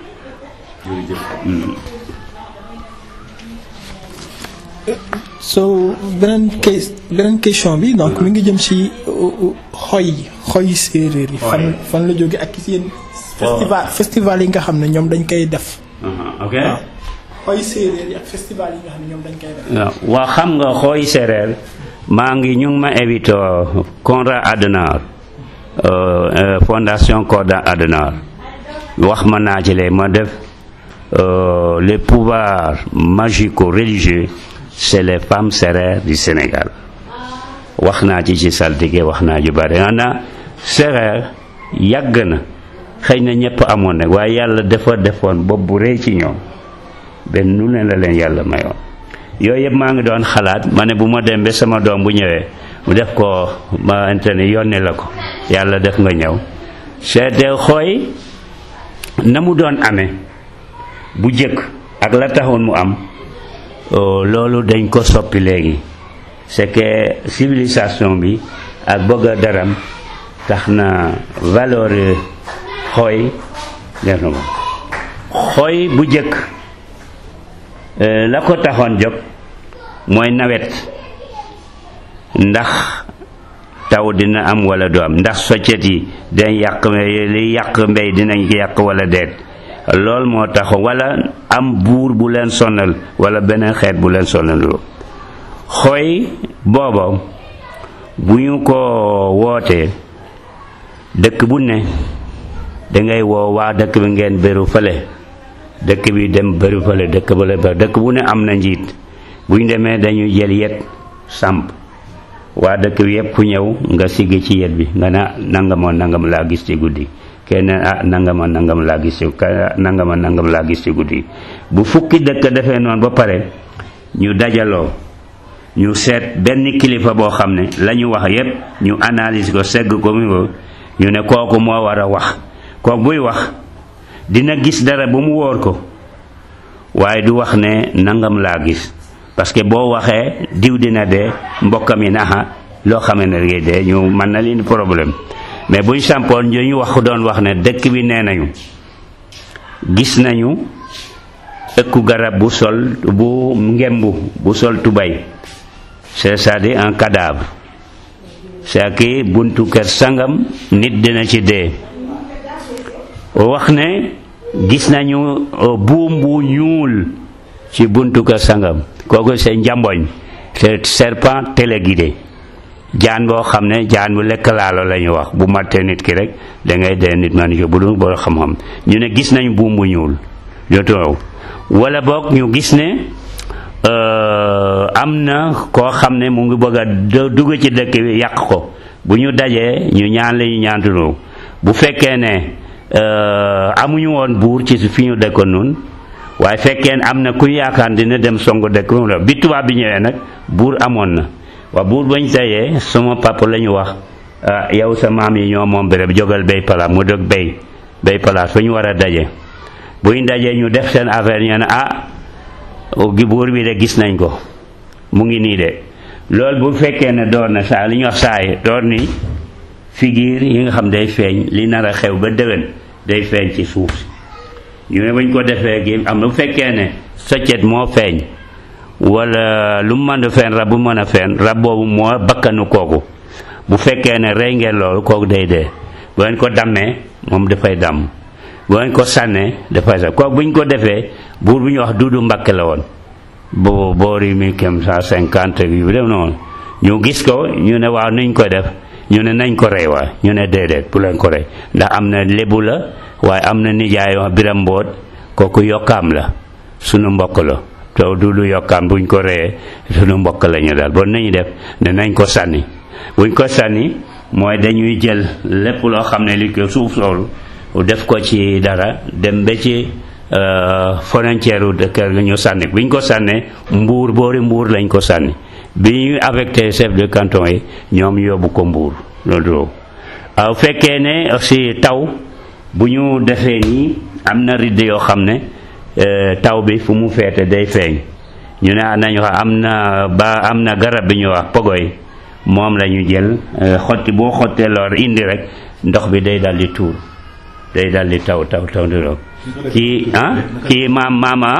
so beneen case beneen question bi donc mi ngi jëm ci xoy yi xoy séeréer yi fan fan la jóge ak ci yéen festival festival yi nga xam ne ñoom dañ koy def ok xoy séeréer yi ak festival yi nga xam ne ñoom dañ koy def waaw xam nga xooy séeréer maa ngi ñu ngi ma invité Konrad Adenauer fondation Konrad Adenauer wax ma naa ci ma def les pouvoirs magico-religieux c'est les femmes sérères du Sénégal wax naa ci ci saltige wax naa ju bari ana séréer yàgg na xëy na ñëpp amoon nag waaye yàlla dafa defoon bopp bu rëy ci ñoom benn nu ne la leen yàlla mayoon yooyu yëpp maa ngi doon xalaat ma ne bu ma dem ba sama doom bu ñëwee mu def ko ma internet yónnee la ko yàlla def nga ñëw seete xooy na mu doon amee bu jëkk ak la taxoon mu am loolu dañ ko soppi léegi c'est que civilisation bi ak bëgg a daram tax na valeur xooy def na ko xooy bu jëkk la ko taxoon jóg mooy nawet ndax taw dina am wala du am ndax soccet yi dañ yàq li yàq mbay dinañ ko yàq wala deet lool moo tax wala am buur bu leen sonal wala beneen xeet bu leen sonal xooy booba bu ñu ko wootee dëkk bu ne dangay woo waa dëkk bi ngeen bëru fële dëkk bi dem bëru fële dëkk ba la bëru dëkk bu ne am na njiit bu ñu demee dañuy jël yet samp waa dëkk bi yëpp ku ñëw nga siggi ci yet bi nga ne nangama nangam laa gis ci guddi kenn ah nangama nangam laa gis ci nangama nangam laa gis ci guddi bu fukki dëkk defee noonu ba pare ñu dajaloo ñu seet benn kilifa boo xam ne la ñu wax yépp ñu analyse ko segg ko mu ko ñu ne kooku moo war a wax kooku buy wax dina gis dara ba mu wóor ko waaye du wax ne nangam laa gis parce que boo waxee diw dina dee mbokkam yi naxa loo xamee ne ngay dee ñu mën na leen problème mais buñ sampoon ñu wax doon wax ne dëkk bi nee nañu gis nañu ëkku garab bu sol bu ngembu bu sol tubay c'est-à-dire un cadavre c'est que buntu kër sangam nit dina ci dee wax ne gis nañu buum bu ñuul ci buntu kër sangam kooku c'est njamboñ c'est serpent téléguidé jaan boo xam ne jaan bu lekk laalo la ñu wax bu mattee nit ki rek da ngay dee nit man bu dul boo xam-xam ñu ne gis nañu buum bu ñuul yoto wala boog ñu gis ne am na koo xam ne mu ngi bëgg a dugg ci dëkk bi yàq ko bu ñu dajee ñu ñaan la ñu ñaantuloo bu fekkee ne amuñu woon buur ci fi ñu dëkkoon nun waaye fekkee ne am na ku yaakaar dina dem songu dëkk bi tubaab bi ñëwee nag buur amoon na waa buur bañ dajee sama papa la ñu wax yow sa maam yi ñoo moom béréb jógal bay palaas mu dog bay bay palaas fa ñu war a daje buñ dajee ñu def seen affaire ñu ne ah gi buur bi de gis nañ ko mu ngi nii de loolu bu fekkee ne door na saa li ñuy wax saay door ni figure yi nga xam day feeñ li nar a xew ba déwén day feeñ ci suuf si ñu ne bañ ko defee gi am bu fekkee ne soccet moo feeñ wala lu mu mën a feeñ rab bu mën a feeñ rab boobu moo bakkanu kooku bu fekkee ne rey ngeen loolu kooku day dee bu ngeen ko dammee moom dafay damm bu ngeen ko sànnee dafay sax kooku bu ñu ko defee buur bu ñu wax duudu mbakke la woon boobu boori mille cent cinquante yu dem noonu ñu gis ko ñu ne waaw nuñ ko def ñu ne nañ ko rey waay ñu ne déedéet bu leen ko rey ndax am na lébu la waaye am na nijaay wax biram mboot kooku yokkaam la sunu mbokk la te duudu yokkaam buñ ko reyee sunu mbokk la ñu daal bon nañu def ne nañ ko sànni buñ ko sànni mooy dañuy jël lépp loo xam ne li ko suuf soolu def ko ci dara dem ba ci frontière u kër ga ñu sànni bi ñu ko sànnee mbuur boori mbuur lañ ko sànni bi ñu affecté chef de canton yi ñoom yóbbu ko mbuur loolu aw fekkee ne aussi taw bu ñu defee nii am na ridd yoo xam ne taw bi fu mu feete day feeñ ñu ne nañu wax am na ba am na garab bi ñu wax pogoy moom la ñu jël xotti boo xottee lor indi rek ndox bi day daldi tuur day daldi taw taw taw di roog kii ah kii maam maama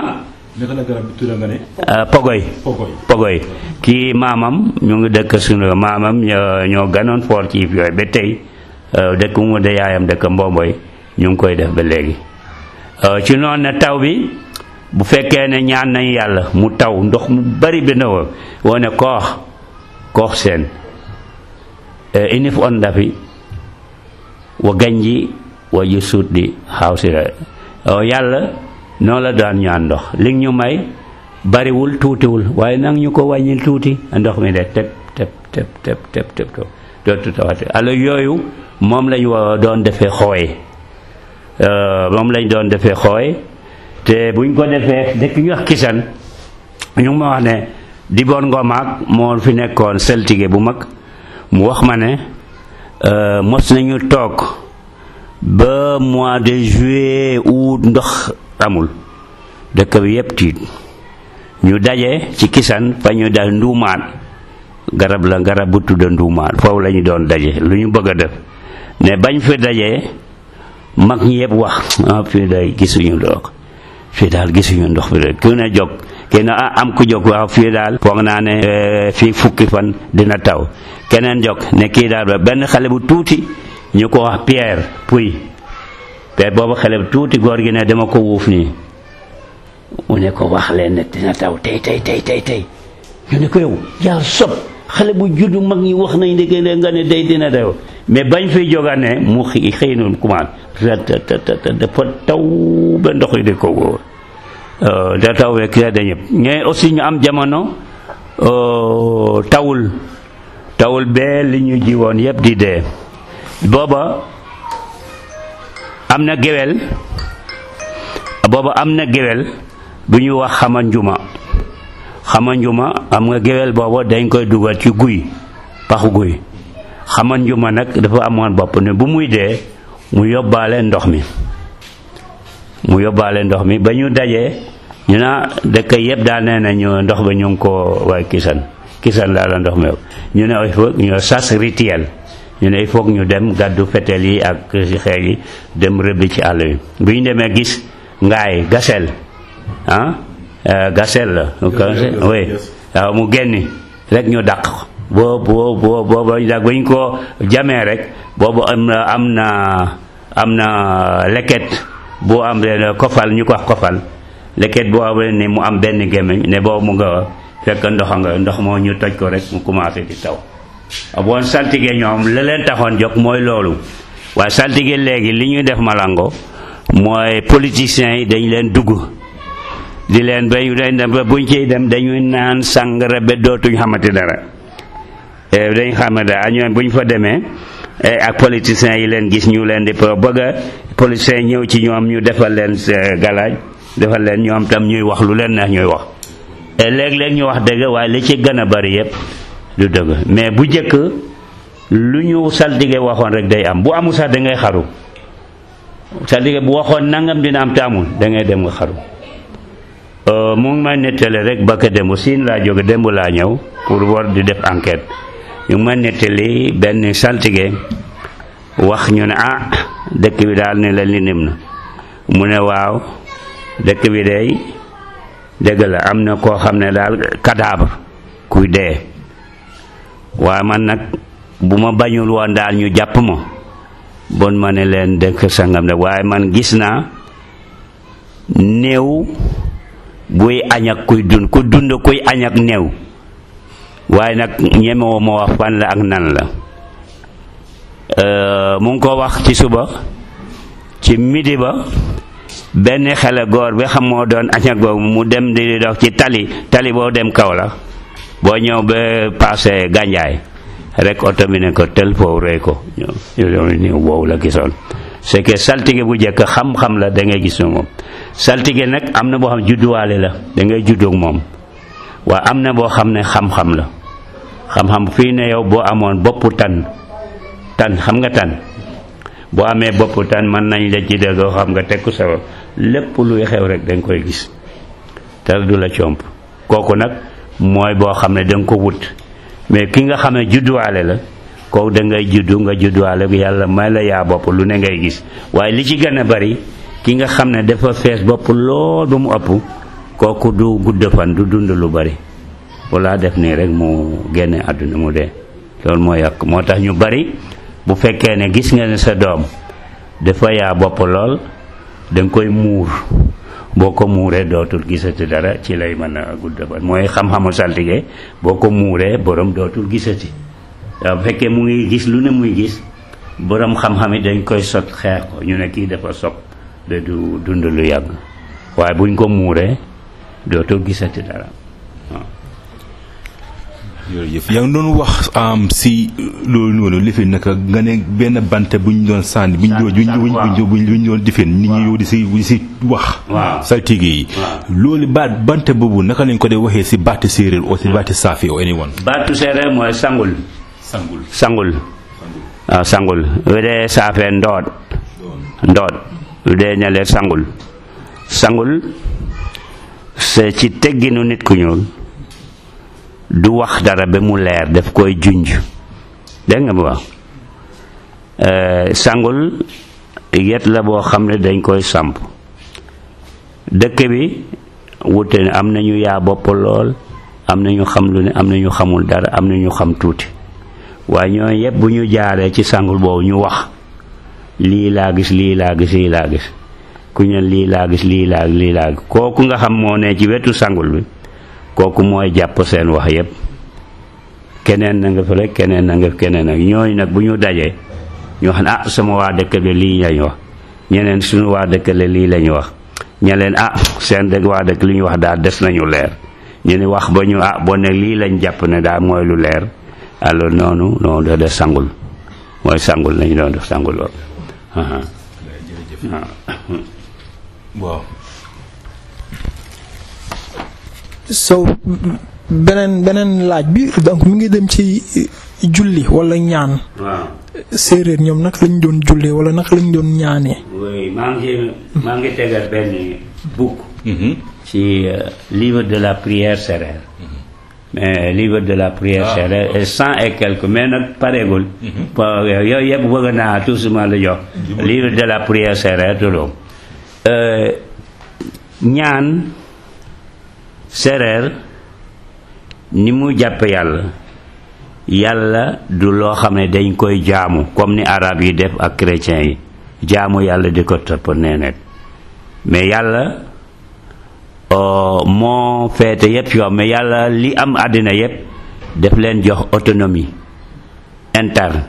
pogoy pogoy kii maamam ñu ngi dëkk suñu maamam ñoo ganoon foor ci yooyu ba tey dëkk mu de yaayam dëkk mbomboy ñu ngi koy def ba léegi ci noonu ne taw bi bu fekkee ne ñaan nañ yàlla mu taw ndox mu bari bi na wo wone koox koox seen inif on ndafi wa ganji wa ji suut di xaw si la yàlla noonu la daan ñaan ndox li ñu may bariwul tuutiwul waaye nag ñu ko wàññil tuuti ndox mi de tep tep tep tep tep tep dootu tawate alors yooyu moom lañu doon defee xooy moom lañ doon defee xooy te buñ ko defee dëkk ñu wax kisan ñu ngi ma wax ne Dibor Ngomaak moo fi nekkoon seltige bu mag mu wax ma ne mos nañu toog ba mois de juillet août ndox amul dëkk bi yépp tiit ñu daje ci kisan fa ñu dal nduumaan garab la garab bu tudd nduumaan foofu la ñu doon daje lu ñu bëgg a def ne bañ fi dajee mag ñi yëpp wax ah fii day gisuñu ndox fii daal gisuñu ndox bi de ku ne jóg kenn ah am ku jóg waaw fii daal foog naa ne eh, fii fukki fan dina taw keneen jóg ne kii daal ba benn xale bu tuuti ñu ko wax Pierre Puy te boobu xale bu tuuti góor gi ne dama ko wuuf nii mu ne ko wax leen ne dina taw tey tey tey tey tey ñu ne ko yow yàlla sob xale bu juddu mag ñi wax nañ dëgg ne nga ne day dina taw mais bañ fiy jóga ne mu xi xëy noonu commencé dafa taw ba ndox yi di ko wóor da taw rek da ñëpp ñooy aussi ñu am jamono euh, tawul tawul bee li ñu jiwoon yëpp di dee booba am na géwél booba am na géwél bu ñuy wax xama njuma xama njuma am nga géwél booba dañ koy dugal ci guy paxu guy xama njuma nag dafa amoon bopp ne bu muy dee mu yóbbaale ndox mi mu yóbbaale ndox mi ba ñu dajee ñu naa dëkk yëpp daal nee nañu ndox ba ñu ngi ko waaye kisan kisan laa la ndox mi ñu ne il faut ñu sas rituel ñu ne il faut ñu dem gàddu fetel yi ak xeer yi dem rëbbi ci àll bi bu ñu demee gis ngaay gasel ah gasel la oui waaw mu génni rek ñu dàq ko boo boo boo boo ba ñu ko jamee rek boobu am na am na am na leket boo am benn kofal ñu ko wax kofal leket boo am ne mu am benn gémmiñ ne boobu mu nga fekk ndox nga ndox moo ñu toj ko rek mu commencé di taw bon saltige ñoom la leen taxoon jóg mooy loolu waaye saltige léegi li ñuy def malango mooy politiciens yi dañ leen dugg di leen ba dañ dem ba buñ ciy dem dañuy naan sàngara ba dootuñ xamante dara dañ xam dara ñoom buñ fa demee ak politiciens yi leen gis ñu leen di pro bëgg a politiciens ñëw ci ñoom ñu defal leen galaaj defal leen ñoom tam ñuy wax lu leen neex ñuy wax léeg-léeg ñu wax dëgg waaye li ci gën a bari yépp du dëgg mais bu jëkk lu ñu saltige waxoon rek day am bu amul sax da ngay xaru saltige bu waxoon nangam dina am te amul da ngay dem nga xaru mu ngi may nettali rek ba ka démb siin laa jóge démb laa ñëw pour war di def enquête ñu ngi may nettali benn saltige wax ñu ne ah dëkk bi daal ne la li nim na mu ne waaw dëkk bi day dëgg la am na koo xam ne daal cadavre kuy dee waaye man nag bu ma bañul woon daal ñu jàpp ma bon ma ne leen dëkk sangam de waaye man gis naa néew buy añ ak kuy dund ku dund kuy añ ak néew waaye nag ñemewoo ma wax fan la ak nan la mu ngi ko wax ci suba ci midi ba benn xale góor bi xam moo doon añ ak boobu mu dem di dox ci tali tali boo dem kaw la boo ñëw ba passé gànjaay rek oto bi ne ko tel foofu rey ko ñëw boobu la gisoon c'est que saltige bu jëkk xam-xam la da ngay gis moom saltige nag am na boo xam judduwaale la da ngay juddoog moom waaye am na boo xam ne xam-xam la xam-xam fii ne yow boo amoon boppu tan tan xam nga tan boo amee boppu tan mën nañ la ci dëgg xam nga tekku sa lépp luy xew rek da nga koy gis te du la comp kooku nag mooy boo xam ne da nga ko wut mais ki nga xam ne judduwaale la kooku da ngay juddu nga judduwaale yàlla may la yaa bopp lu ne ngay gis waaye li ci gën a bari ki nga xam ne dafa fees bopp lool ba mu ëpp kooku du gudd fan du dund lu bari walla def nii rek mu génne àdduna mu dee loolu moo yàq moo tax ñu bari bu fekkee ne gis nga ne sa doom dafa yaa bopp lool da nga koy muur boo ko muuree dootul gisati dara ci lay mën a gudd fan mooy xam-xamu saltige boo ko muuree borom dootul gisati waaw bu fekkee mu ngi gis lu ne muy gis borom xam-xam yi dañ koy sot xeex ko ñu ne kii dafa sob ba du dund lu yàgg waaye buñ ko muuree dootul gisati dara waaw. jërëjëf yaa ngi doon wax am si loolu noonu lifin naka nga ne benn bant bu ñu doon sànni bu ñu doon bu ñu bu ñu doon difin nit ñi yow di si di si wax. waaw saltige yi. loolu baat bant boobu naka lañ ko dee waxee si baati séeréer ou si baati saafi ou anyone. baatu séeréer mooy sangul. sangul sangul waaw sangul bu dee saafee ndoot ndoot bu dee ñalee sangul sangul c'est ci tegginu nit ku ñuul du wax dara ba mu leer daf koy junj dégg nga bu wax sangul yet la boo xam ne dañ koy samp dëkk bi wute ne am nañu yaa bopp lool am nañu xam lu ne am nañu xamul dara am nañu xam tuuti waaye ñoo yëpp bu ñu jaaree ci sangul boobu ñu wax lii laa gis lii laa gis lii laa gis ku ñu lii laa gis lii laa lii laa gis kooku nga xam moo ne ci wetu sangul bi kooku mooy jàpp seen wax yëpp keneen na nga fële keneen na nga keneen nag ñooñu nag bu ñu dajee ñu xam ne ah sama waa dëkk bi lii lañu wax ñeneen suñu waa dëkk la lii lañu wax ña leen ah seen dëkk waa dëkk li ñu wax daal des nañu leer ñu ni wax ba ñu ah bon ne lii lañ jàpp ne daal mooy lu leer alors noonu noonu da def sangul mooy sangul lañu doon def sangul loolu aha waaw so beneen beneen laaj bi donc mu ngi dem ci julli wala ñaan waaw séeréer ñoom naka lañ doon jullee wala naka lañ doon ñaanee oui maa ngi maa ngi tegal benn bouc ci euh, livre de la prière sérère mais livre de la prière Ah. sérère est cent et quelques mais nag pareegul pa- yooyu yëpp bëgg naa tout suma la jox livre de la prière sérère tuddoom Euh, ñaan séeréer ni mu jàpp yàlla yàlla du loo xam ne dañ koy jaamu comme ni arab yi def ak chrétiens yi jaamu yàlla di ko topp neenet mais yàlla euh, moo feete yépp yoo mais yàlla li am àddina yépp daf leen jox autonomie interne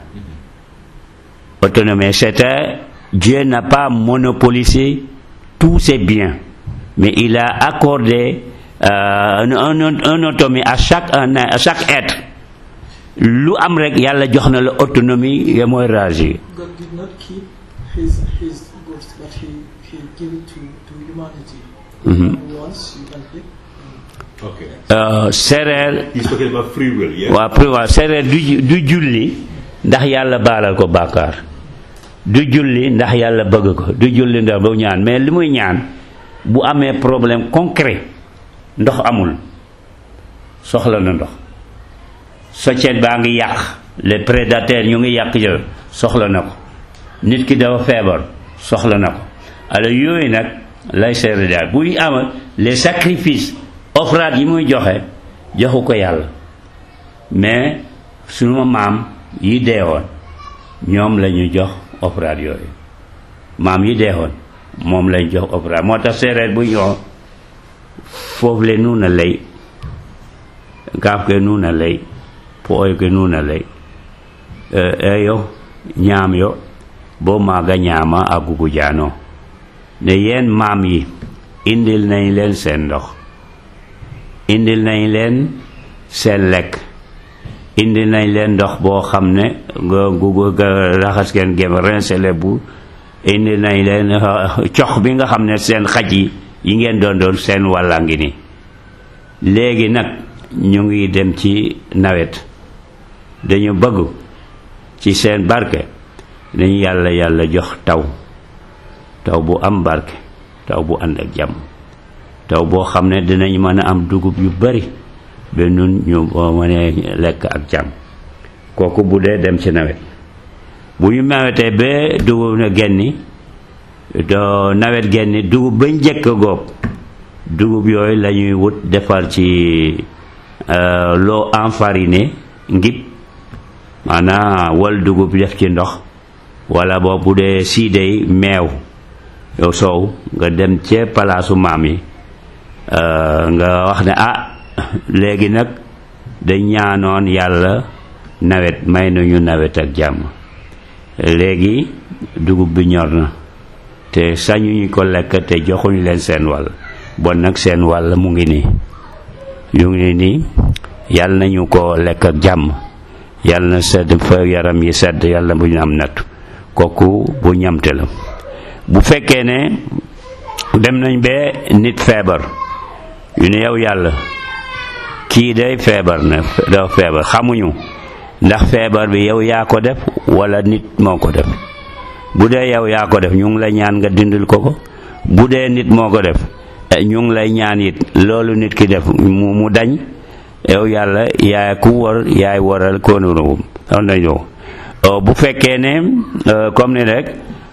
autonomie c'est-à-dire Dieu n'a pas monopolisé tous ses biens mais il a accordé euh, un, un, un autonomie à chaque un, à chaque être lu am rek yàlla jox na la autonomie ya mooy réagir God did not keep his his ghost, but he he gave it to to humanity. Mhm. Once you can pick. ok Euh, séeréer he's talking about free will yeah waa pri waa séeréer du ju- du julli ndax yàlla baalal ko bàkkaar du julli ndax yàlla bëgg ko du julli ndax bu ñaan mais li muy ñaan bu amee problème concret ndox amul soxla na ndox soccet baa ngi yàq les prédateurs ñu ngi yàq jël soxla na ko nit ki dafa feebar soxla na ko alors yooyu nag lay séeréer daal buy amal les sacrifices offrande yi muy joxe joxu ko yàlla mais sunu maam yi deewoon ñoom la ñu jox offrande yooyu maam yi deewoon moom lañ jox offrande moo tax séeréer bu ñoo foofu le nuuna lay gaaf ke nuuna lay pooyo ke nuuna lay Eh, eyo ñaam yo bo maaga ñaama a gugu jaano ne yeen maam yi indil nañ leen seen ndox indil nañ leen seen lekk indil nañ leen ndox boo xam ne nga gugu ga raxas ngeen gem rincele bu indil nañ leen uh, cox bi nga xam ne seen xaj yi yi ngeen doon doon seen wàlla ngi ni léegi nag ñu ngi dem ci nawet dañu bëgg ci seen barke dañu yàlla yàlla jox taw taw bu am barke taw bu ànd ak jàmm taw boo xam ne dinañ mën a am dugub yu bari ba nun ñu boo mënee lekk ak jàmm kooku bu dee dem ci nawet bu ñu nawetee ba dugub na genni do nawet genni dugub ba njëkk a góob dugub yooyu la ñuy wut defar ci euh, loo enfariné ngib maanaam wal dugub def ci ndox wala boo bu dee siidey meew yow soow nga dem ca palaasu maam yi euh, nga wax ne ah léegi nag dañ ñaanoon yàlla nawet may nañu nawet ak jàmm léegi dugub bi ñor na te sañuñu ko lekk te joxuñ leen seen wàll bon nag seen wàll mu ngi nii yu ngi nii yàlla nañu ko lekk ak jàmm yàlla na sedd fa yaram yi sedd yàlla bu ñu am nattu kooku bu ñamte la bu fekkee ne dem nañ ba nit feebar yu ne yow yàlla kii day feebar na dafa feebar xamuñu ndax feebar bi yow yaa ko def wala nit moo ko def bu dee yow yaa ko def ñu ngi la ñaan nga dindil ko ko bu dee nit moo ko def eh, ñu ngi lay ñaan it loolu nit ki def mu mu dañ yow yàlla yaay ku war yaay waral koonurugum xam nañu bu fekkee ne euh, comme ni rek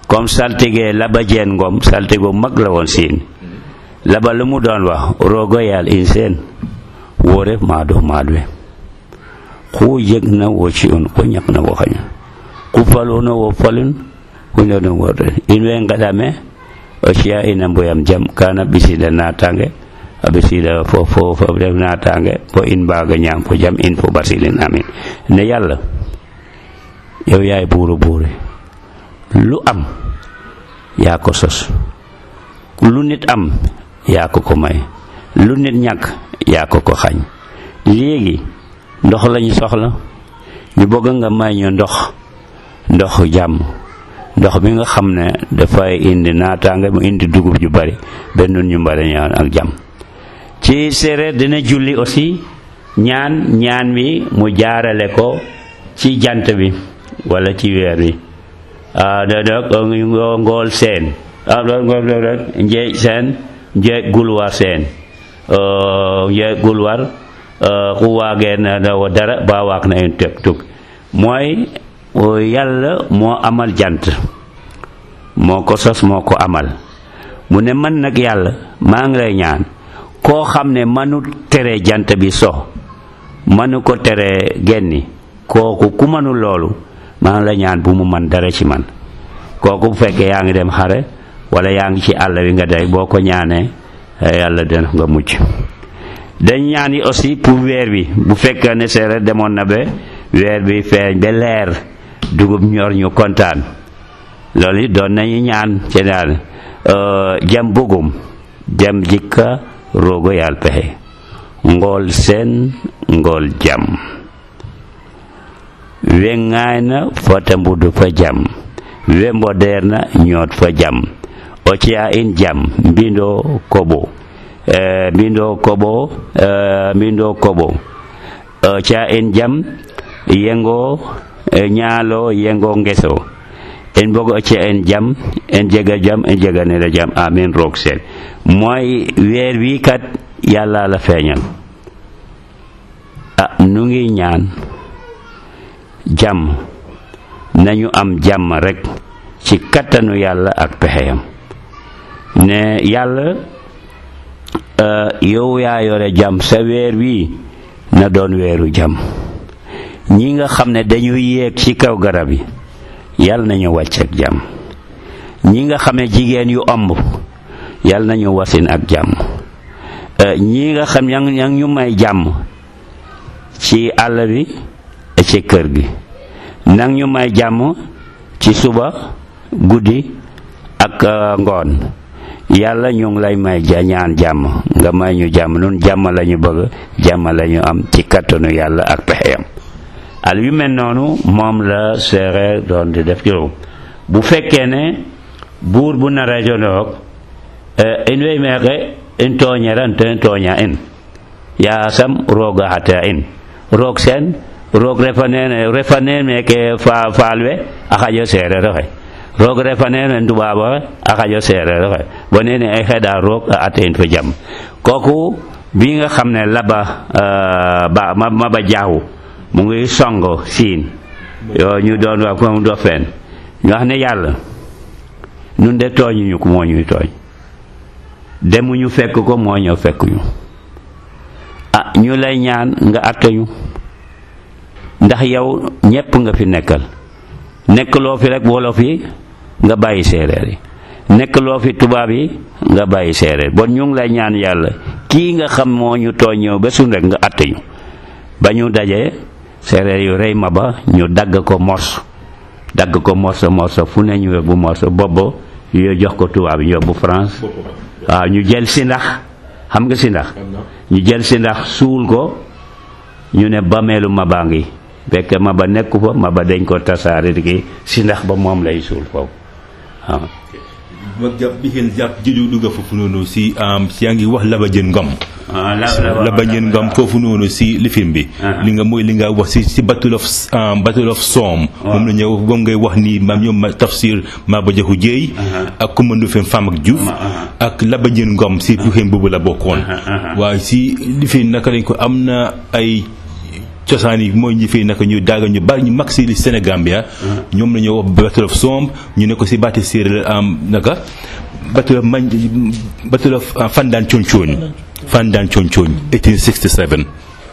comme saltige laba jeen ngom saltige mag la woon siin laba lu mu doon wax rogo yaal in seen wo ref maado maad we xu jeg na wo ci un ko ñak na wo xaña ku faluna wo falun ku ñono wo in we ngadame o ciya ina mboyam jam kana bisida natange a bisida fo fo fo ref natange fo in mbaga ñaam fo jam in fo basilin amin ne yàlla yow yaay buuru buuri lu am yaa ko sos lu nit am yaa ko ko may lu nit ñàkk yaa ko ko xañ léegi ndox lañu soxla ñu bëgg nga may ñu ndox ndox jàmm ndox bi nga xam ne dafay indi naataange mu indi dugub ju bari benn ñu mbari ñaan ak jàmm ci séeréer dina julli aussi ñaan ñaan bi mu jaarale ko ci jant bi wala ci weer bi ah da da ngool seen ah njeej seen njeej gulwar seen njeej gulwar ku waageen na wo dara ba waak na en teg tug mooy yàlla moo amal jant moo ko sos moo ko amal mu ne man nag yàlla maa ngi lay ñaan koo xam ne manu tere jant bi so manu ko tere genni kooku ku manu loolu maa ngi la ñaan bu mu man dara ci man kooku bu fekkee yaa ngi dem xare wala yaa ngi ci àll wi nga day boo ko ñaanee yàlla dina nga mucc dañ ñaan yi aussi pour weer bi bu fekkee ne séeréer demoon na ba weer bi feeñ ba leer dugub ñor ñu kontaan loolu it doon nañu ñaan ci daal jam bugum jam jikka roogo yaal pexe ngool seen ngool jam we ŋaayna fota mbudu fa jam we mbodeerna ñoot fa jam o ciya in jam mbindo koɓo e, mbindo koɓo e, mbindo koɓo o ciya in jam yengo e, ñaalo yengo ngeso en bogo o ciya en jam en jega jam en jeganere jam amin roog seen mooy weer wi kat yàlla la feeñal ah nu ngi ñaan jàmm nañu am jàmm rekk ci kattanu yàlla ak pexeyam ne yàlla yow yaa yore jàmm sa weer wi na doon weeru jàmm ñi nga xam ne dañuy yéeg ci kaw garab yi yàlla nañu wàcc ak jàmm ñi nga xam ne jigéen yu omb yàlla nañu wasin ak jàmm ñi nga xam yang yang ñu may jàmm ci àll bi ci kër gi nang ñu may jàmm ci suba guddi ak ngoon yàlla ñu ngi lay may ja ñaan jàmm nga may ñu jàmm nun jàmm la ñu bëgg jàmm la ñu am ci kattanu yàlla ak pexeyam al yu mel noonu moom la séeréer doon di def juróom bu fekkee ne buur bu na rajonoog in wey meeke in tooñeran te tooña in yaasam rooga xata in roog seen roog refaneen refaneen meke fa faalwe a xaƴo seereer oxe roog refaneen en tubaab oxe a xaƴo seereer oxe bo nene ay xeɗa roog a ate in fo jam kooku bi nga xam ne laba ba maba jaaxu mu ngi songo siin yo ñu doon wax ko do fen ñu wax ne yàlla nun de tooñuñu ko moo ñuy tooñ demuñu fekk ko moo ñëw fekk ñu ah ñu lay ñaan nga attañu ndax yow ñépp nga fi nekkal nekkaloo fi rek wolof yi nga bàyyi séeréer yi nekkaloo fi tubaab yi nga bàyyi séeréer bon ñu ngi lay ñaan yàlla kii nga xam moo ñu tooñ ñëw ba suñ rek nga attañu ba ñu dajee séeréer yu rey ma ba ñu dagg ko morso dagg ko morso morso fu ne ñu yóbbu morso boobu yoo jox ko tubaab yi yóbbu France waaw ñu jël si ndax xam nga si ndax ñu jël si ndax suul ko ñu ne bameelu maba ngi fekk maba nekku fa maba dañ ko tasaare di si ndax ba moom lay suul foofu waaw ma jàpp bi ngeen jàpp jëlu dugga foofu noonu si si yaa ngi wax laba jën ngom laba jën ngom foofu noonu si lifin bi li nga mooy li nga wax si si battle of battle of Somme moom la ñëw moom ngay wax ni maam ñoom tafsir Maba Jaxu Jéey ak commando fen Fam ak Diouf ak laba jën ngom si lifin boobu la bokkoon waaye si lifin naka lañ ko am na ay cosaan yi mooy ñi fi naka ñu daaga ñu bari ñu mag si li Sénégambia ñoom la ñu wax Battle of Somb ñu ne ko si baati séeréer am naka Battle of mañ Battle of Fandaan Concooñ Fandaan Concooñ 1867